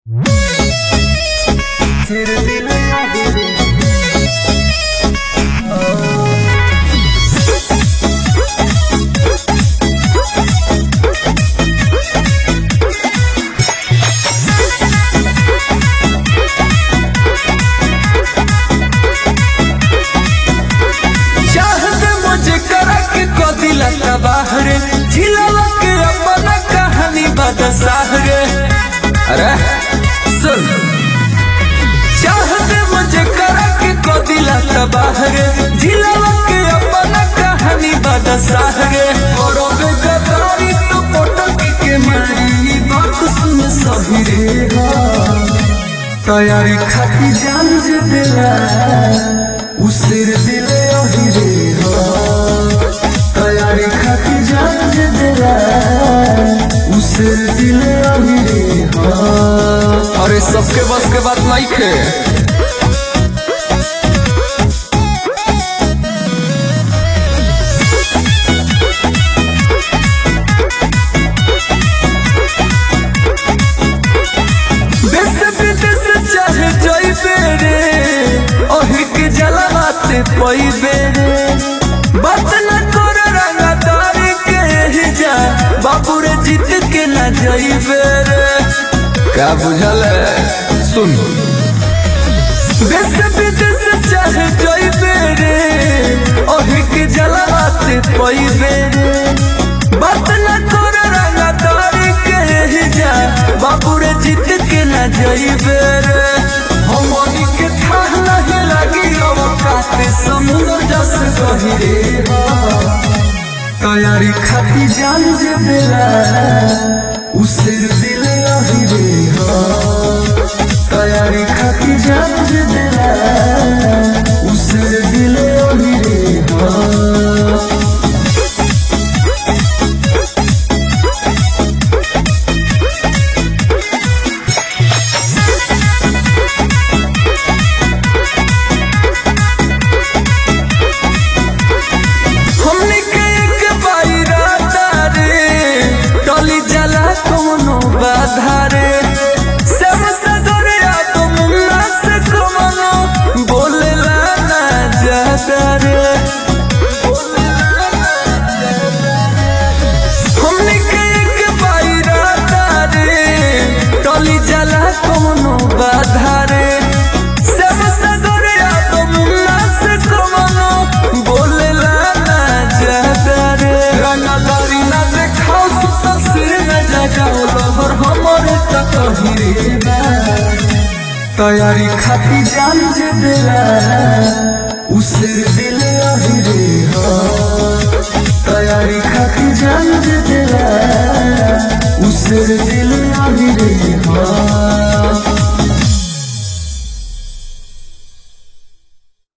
तेरे दिल आगे चाहत मुझे करा के को दिला तबाह रे झिलवा के अपना कहानी बदसाह रे अरे सुन चाहत मुझे करा के को दिला तबाह रे झिलवा के अपना कहानी बदसाह रे और बेगदारी तो पटक के मारी बात सुन सही रे हाँ। तैयारी खाती जान जे दिला उसेर दिले अही रे हो तैयारी खाती जान जे दिला उसेर दिले अही रे हो अरे सबके बस के बात नहीं खे देश विदेश चाहे जइबे रे ओही के जलवाते पइबे रे बात न कर रंगदारी के ही जा बाबू रे जीत के न जइबे रे का बुझल है सुन देश विदेश चाहे जइबे रे ओही के जलवाते पइबे रे बात न कर रंगदारी के ही जा बाबू रे जीत के न जइबे रे हमनी के थाह नहीं लगी अवकाते समुद्र जस गहिरे हो तैयारी खाती जान जे बेला उसेर दिल अही रे हो तैयारी खाती जान जे बेला उसेर दिल अही रे हो हमने के एक बाइराता रे टली जला कोनो बाधा रे सब सदरिया तो मुन्ना से कमनो बोलेला ना जाता रे हमने के एक बाइराता रे टली जला कोनो बाधा रे सब सदरिया तो मुन्ना से कमनो बोलेला ना जाता रे रंगदारी ना देखाओ सुता सिर में जगाओ लहर हमरे तक ही रे तैयारी खाती जान जे दिला उसेर दिल अही रे हो तैयारी खाती जान जे दिला उसेर दिल